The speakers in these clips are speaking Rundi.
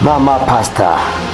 mama pasita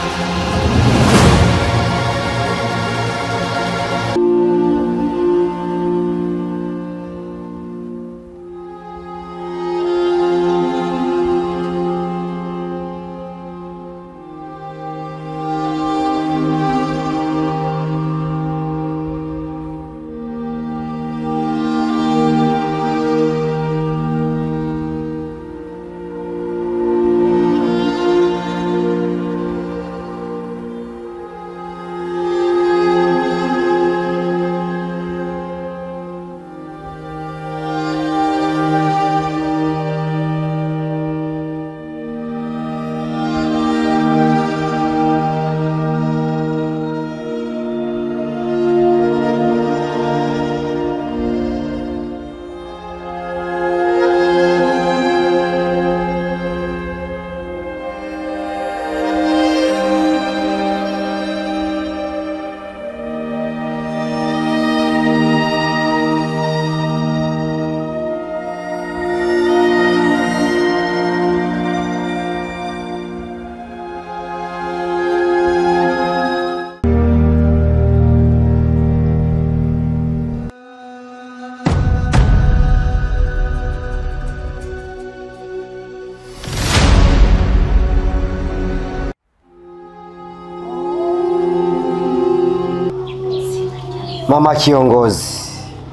mama kiongozi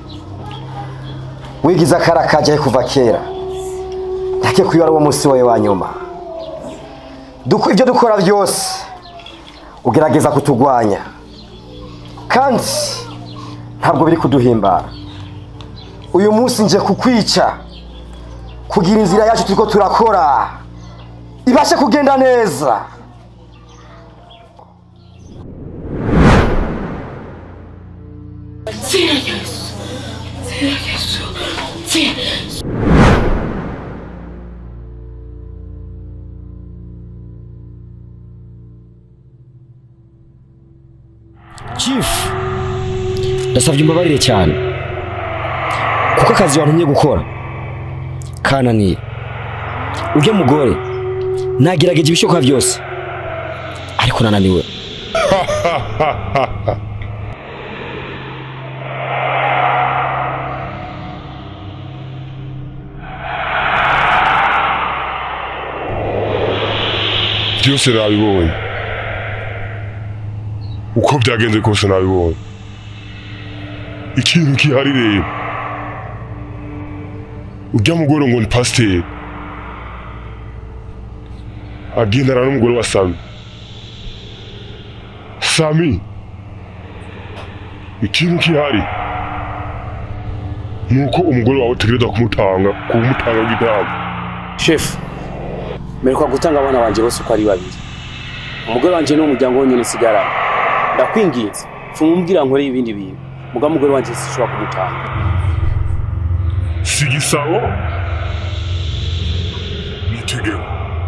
wigize akara kajahe kuva kera ndake kuyo ari wo munsi wawe wa nyuma Duko- ibyo dukora byose ugerageza kutugwanya kandi ntabwo biri kuduhimbara uyu munsi nje kukwica kugira inzira yacu turiko turakora ibashe kugenda neza chief ndasabye umbabarire cyane kuko akazi wantumye gukora kananiye ujya mugore nagerageje ibishoboka byose ariko nananiwe byose nabibonye uko byagenze kose nabibonye ikintu gihari rero ujya mugore ngo ni pasiteri agendana n'umugore wa sami sami ikintu gihari ni uko umugore wawe utegereza kumutanga kumutanga w'igitambo shefu mperuka gutanga abana banjye bose uko ari babiri umugore wanjye ni umuryango wonyine nsigaranye ndakwinginze fuma umbwira nkore ibindi bintu muga umugore wanjye sinshobora kumutanga si igisabo ni itegeko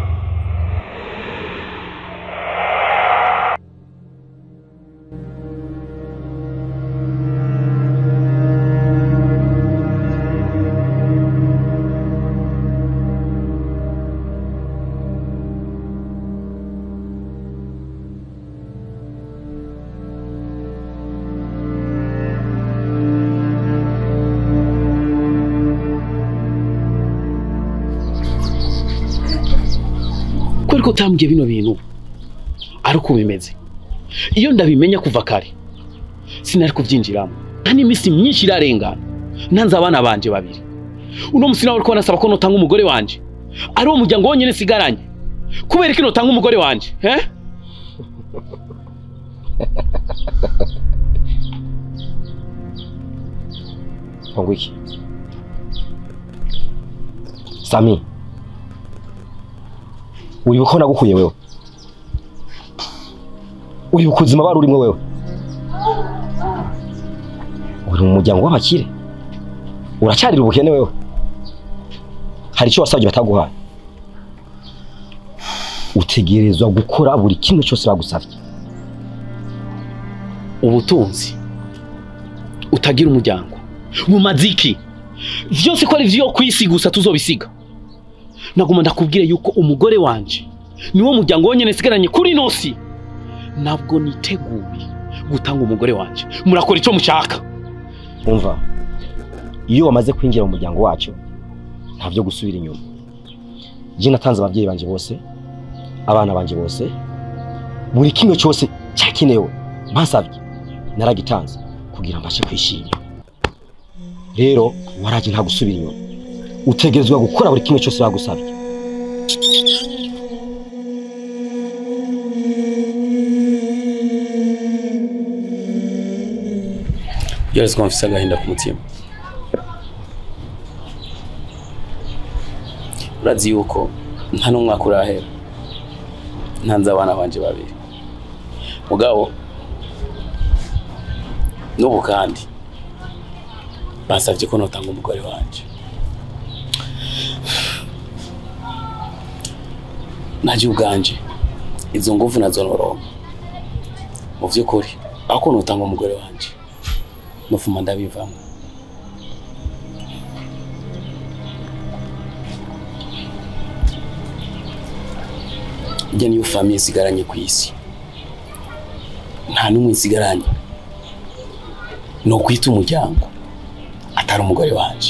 ko ariko utambwiye bino bintu ari uko bimeze iyo ndabimenya kuva kare sinari kubyinjiramo nta n'iminsi myinshi irarengana ntanze abana banje babiri uno musi nawe uri kubona asaba ko notanga umugore wanje ari wo muryango wonyine nsigaranye kubera ko notanga umugore wanje eh? ngo iki sami uribuka ko nagukuye wewe uribuka ubuzima bari urimo wewe uri mu muryango w'abakire uracyarira ubukene wewe hari icyo wasabye bataguhaye utegerezwa gukora buri kimwe cyose bagusabye ubutunzi utagira umuryango bumaze iki byose ko ari byo ku isi gusa tuzobisiga naguma ndakubwire yuko umugore wanje niwo muryango wonyene nsigaranye kuri nosi ntabwo niteguye gutanga umugore wanje murakora icyo mushaka umva iyo wamaze kwinjira mu muryango wacu nta byo gusubira inyuma je natanze ababyeyi banje bose abana banje bose buri kimwe cyose cyakenewe mpasabye naragitanze kugira mbashe kwishima rero waraje nta gusubira inyuma utegerezwa gukora buri kimwe cyose bagusabye byose ko mfise agahinda ku mutima urazi yuko nta n'umwaka urahera ntanze abana banje babiri mugabo n'ubu kandi basabye ko notanga umugore wanje naje ubwanje izo nguvu nazo noronka mu by'ukuri aho ko notanga umugore wanje nufuma ndabivamo njye niyo famiye isigaranye ku isi nta n'umwe nsigaranye ni ukwita umuryango atari umugore wanje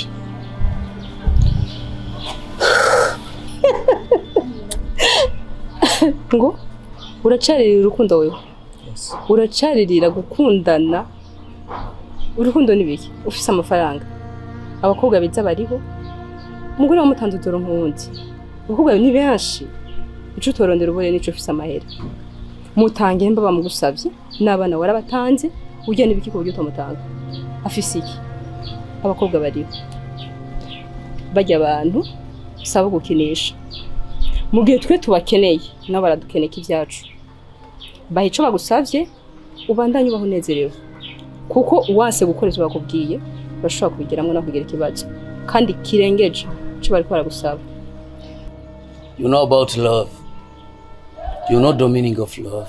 ngo uracaririra urukundo wewe uracaririra gukundana urukundo ni biki ufise amafaranga abakobwa beza bariho umugore wamutanze udoro nk'uwundi abakobwa ni benshi ico utorondera ubone nico ufise amahera mutange mba bamugusavye n'abana warabatanze urya n'ibiki ku buryo utamutanga afise iki abakobwa bariho barya abantu saba gukinisha mu gihe twe tubakeneye nabo baradukeneka ibyacu baha ico bagusavye ubandanye ubaho unezerewe kuko uwase gukora ivyo bakubwiye bashobora kubigiramwo no kugira ikibazo kandi kirengeje ico bariko baragusaba you know about love you know the meaning of love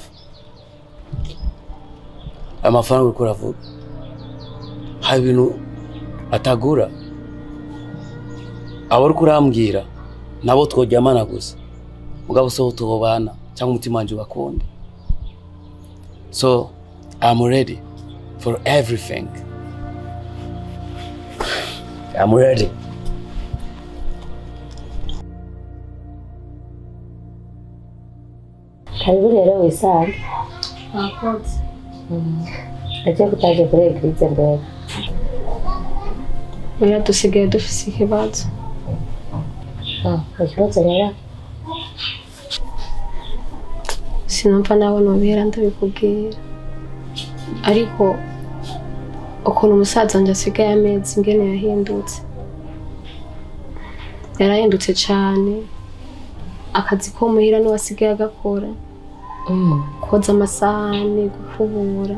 aya mafaranga uriko uravuga hari ibintu atagura abo uriko urambwira nabo tworyamana gusa mugabo so tubana cyangwa umutima wanje ubakunde so i'm ready for everything i'm ready karibu rero wisange Mwakoze. agiye kutaje kuri eglise mbere Oya dusigaye dufise ikibazo. Ah, ikibazo rero Sinumva nawe nobera ndabikubwira. Ariko ukuntu umusaza wanje asigaye amezi ingene yahindutse. Yarahindutse cane. Akazi ko muhira niwe asigaye agakora. Mm. koza amasahani gukubura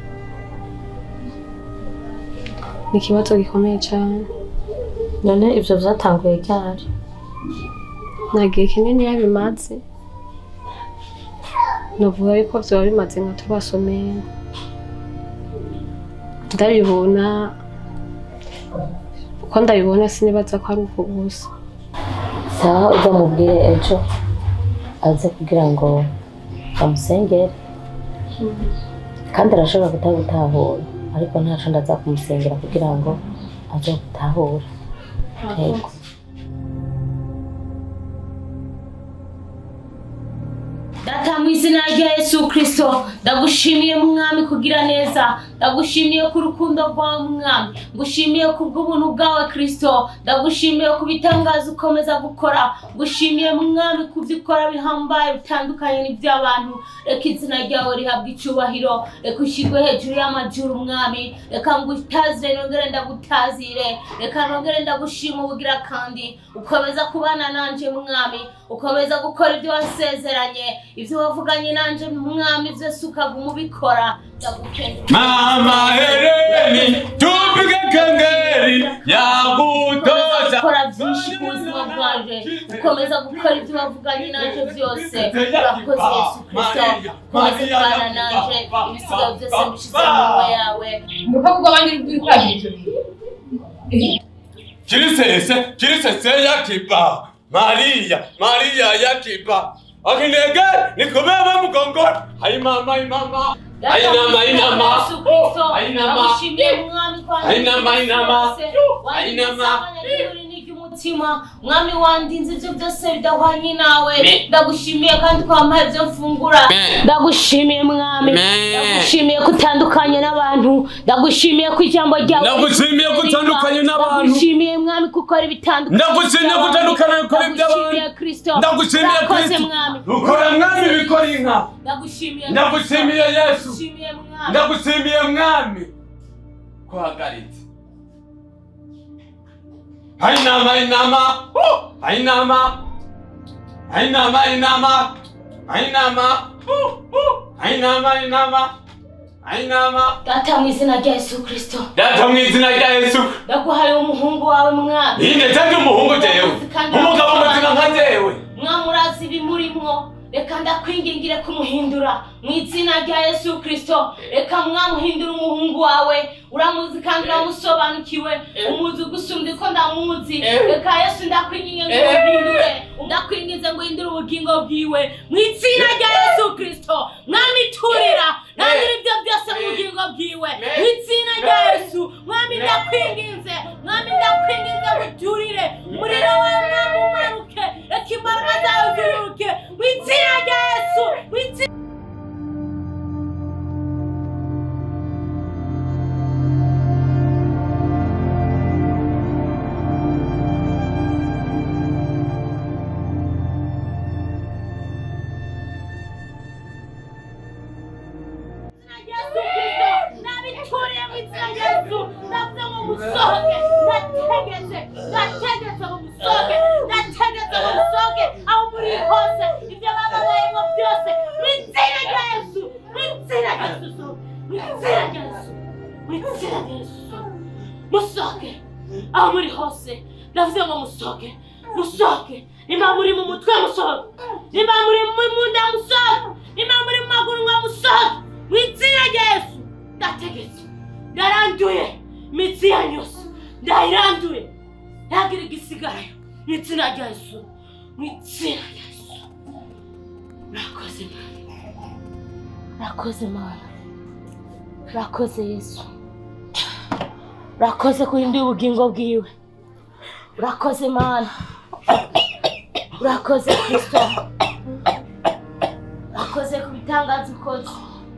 ni ikibazo gikomeye cyane none ivyo vyatanguye ryari nta gihe kinini yabimaze novuga yuko vyoba bimaze nka tubasomeye ndabibona uko ndabibona sinibaza ko ari uko gusa sawa uzamubwire ejo aze kugira ngo bamusengere kandi arashobora kutagutahura ariko ntaco ndaza kumusengera kugira ngo aze gutahura yego data mu izina rya yesu kirisito ndagushimiye mwami kugira neza ndagushimiye ku rukundo rwawe mwami ngushimiye ku bw'ubuntu bwawe kirisito ndagushimiye ku bitangaza ukomeza gukora ngushimiye mwami ku byo ukora bihambaye bitandukanye n'iby'abantu reka izina ryawe rihabwe icyubahiro reka ushyirwe hejuru y'amajuru mwami reka ngutazire nongere ndagutazire reka nongere ndagushima ubugira kandi ukomeza kubana nanje mwami ukomeza gukora ibyo wasezeranye ibyo wavuganye nanje mwami byose ukaguma ubikora ndagukunda Mama Heleni, tupige kengeri ya kutosha. ukora byinshi ku buzima bwanje ukomeza gukora ibyo wavuganye nanje byose urakoze yesu kirisito ukomeza kubana nanje ibisigaye byose mbishyize mu minwa yawe Kirisese, kirisese yakiba. Maria, Maria yakiba. akinege nikubeba mgongoni hainama hainama hainama hainama Oh, hainama Hainama, hainama. Hainama. umutima mwami wandinze ibyo byose bidahwanye nawe ndagushimiye kandi kwampaye ibyo mfungura ndagushimiye mwami ndagushimiye ko utandukanye n'abantu ndagushimiye ko ijambo ryawe Ndagushimiye ko utandukanye n'abantu. ndagushimiye mwami ko ukora ibitandukanye Ndagushimiye ko utandukanye n'ukora iby'abantu. ndagushimiye kristo ndagushimiye Urakoze, kristo mwami ukora mwami bikora inka ndagushimiye Ndagushimiye Yesu. ndagushimiye mwami ndagushimiye mwami kuhagaritse hainama hainama Oh, hainama hainama hainama hainama Oh, oh, hainama hainama hainama data mu izina rya yesu kristo data mu izina rya yesu ndaguhaye umuhungu wawe mwami iyi ndetse umuhungu jewe umugabo muzima nka jewe mwami urazi ibimurimwo reka ndakwingingire kumuhindura mu izina rya yesu kristo reka mwamuhindura umuhungu wawe uramuzi kandi uramusobanukiwe umuzi gusumbya uko ndamuzi reka yesu ndakwinginge ngo umuhindure ndakwingize ngo uhindure ubugingo bwiwe mu izina rya yesu kristo mwami turira nandira ibyo byose mu bugingo bwiwe mu izina rya yesu mwami ndakwinginze mwami ndakwinginze ngo uturire umuriro wawe mwami umanuke reka imbaraga zawe ziruke mu izina rya yesu mu izina Yesu Kristo nabituriye mu izina rya Yesu ndavuze ngo musohoke ndategetse ndategetse ngo musohoke ndategetse ngo musohoke aho muri hose ibyo bababayemo byose mu izina rya Yesu mu izina rya Yesu mu izina rya Yesu mu izina rya Yesu musohoke aho muri hose ndavuze ngo musohoke musohoke nimba muri mu mutwe musohoke nimba muri mu nda musohoke nimba muri mu maguru ngo musohoke mu izina rya yesu ndategetse ndaranduye imitsi yanyu yose ndayiranduye ntagira igisigarayo mu izina rya yesu mu izina rya yesu murakoze mana murakoze mana murakoze yesu urakoze kurinda ubugingo bwiwe urakoze mana urakoze kristo urakoze ku bitangaza ukoze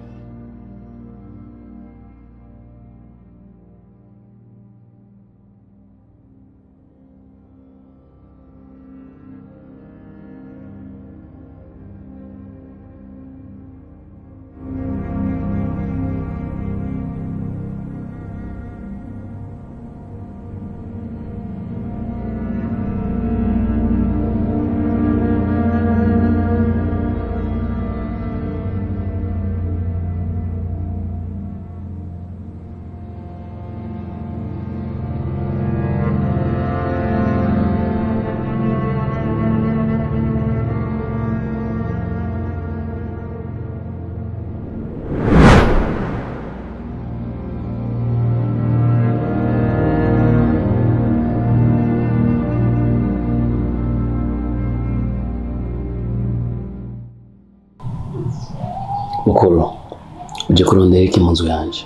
mukuru uje kurondera iki mu nzu yanje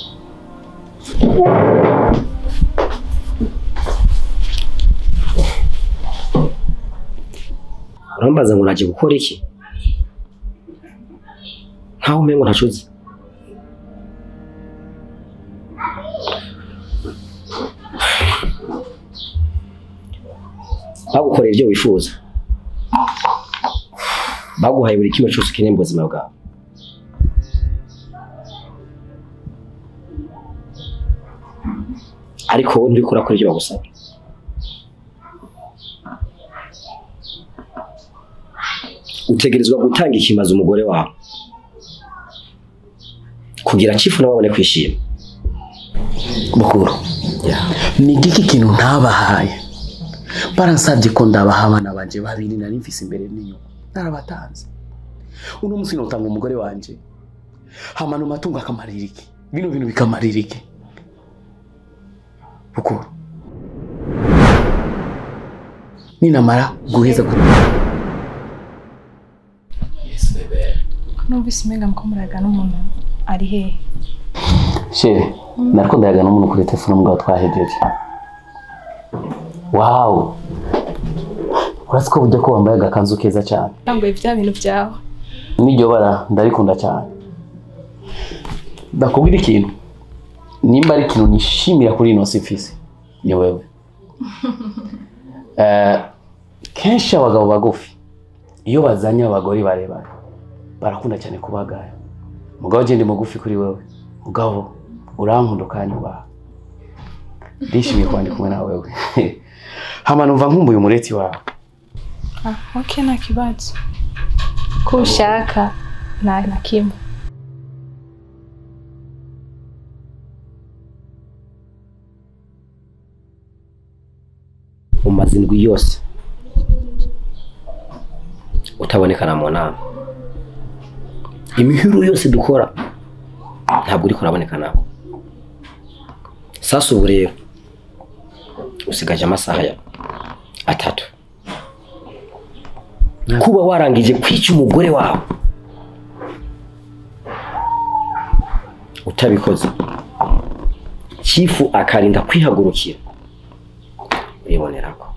urambaza ngo naje gukora iki nkaho umengo ntacuzi bagukorera ibyo wifuza baguhaye buri kimwe cyose ukeneye mu buzima bwawe ariko wowe nturi kurakora ibyo bagusaba utegerezwa gutanga ikimaze umugore wawe kugira chifu nawe abone kwishima mukuru ni igiki kintu ntabahaye baransabye ko ndabaha abana banje babiri nari mfise imbere n'inyuma narabatanze uno munsi notanga umugore wanje hamana amatungo akamarira iki bino bintu bikamarira iki mukuru ninamara guheza ku numvise umenga muko muraga n'umuntu ari hehe sheri nariko ndayaga n'umuntu kuri telefone mugabo twahejeje wawu urasi ko burya ko wambaye agakanzu keza cyane yambaye bya bintu byawe n'iryo bara ndarikunda cyane ndakubwira ikintu nimba ari ikintu nishimira kuri ino si mfise ni wewe Eh, kenshi abagabo bagufi iyo bazanye abagore barebare barakunda cyane kubagaya mugabo je ndi mugufi kuri wewe mugabo urankunda ukanyubaha ndishimiye kuba ndi kumwe na wewe hama numva nkumbuye umureti wawe ah ok nta kibazo ko ushaka nta na kimwe umaze indwi yose utabonekana mu nama imihiro yose dukora ntabwo uri kuraboneka nawe sasa ubu rero usigaje amasaha ya atatu kuba warangije kwica umugore wawe utabikoze chifu akarinda kwihagurukira uribonera ko